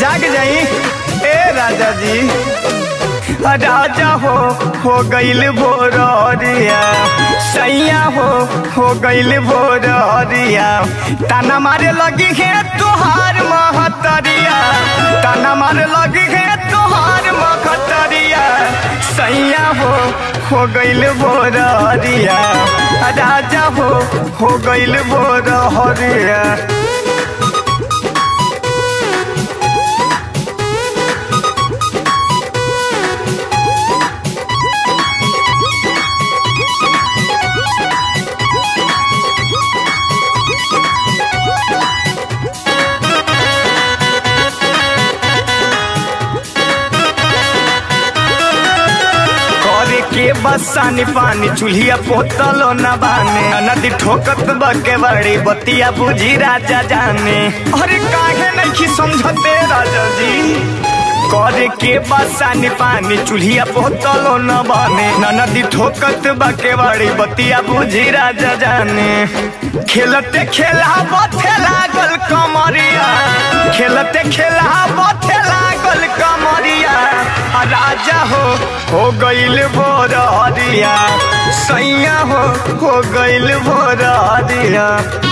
जाग जाई ए राजा जी राजा हो हो गईल भोरिया सैया हो हो गईल भोरिया ताना मारे लगी है तुहार महतरिया ताना मारे लगी है तुहार महतरिया सैया हो हो गईल भोरिया राजा हो हो गईल भोरिया करे के बसानी पानी चूल्हिया पोतलो न बाने नदी ठोकत बके बड़ी बतिया बुझी राजा जाने अरे काहे नहीं समझते राजा जी करे के बसानी पानी चूल्हिया पोतलो न बाने नदी ठोकत बके बड़ी बतिया बुझी राजा जाने खेलते खेला बथे लागल कमरिया खेलते खेला बथे लागल कमरिया आ राजा हो हो गईल भोरिया सैया हो हो गईल भोरिया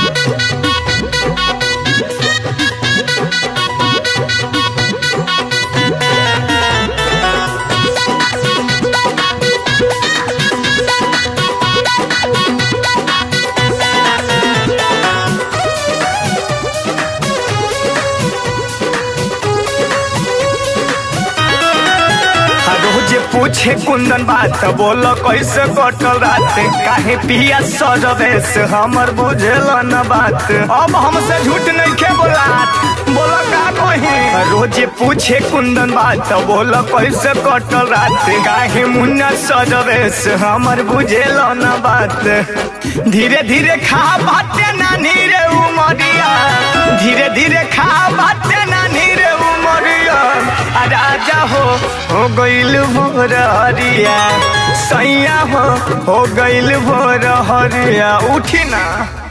रोज पूछे कुंदन बात बोल कैसे कटल रात काहे पिया सजवेश हमर बुझल न बात अब हमसे झूठ नहीं के बोलात बोल का कही रोज पूछे कुंदन बात बोल कैसे कटल रात काहे मुन्ना सजवेश हमर बुझल न बात धीरे धीरे खा बाटे नानी रे उमरिया धीरे धीरे खा बाटे नानी रे उमरिया आ राजा हो हो गईल भोरिया सैया हो हो गईल भोरिया उठी ना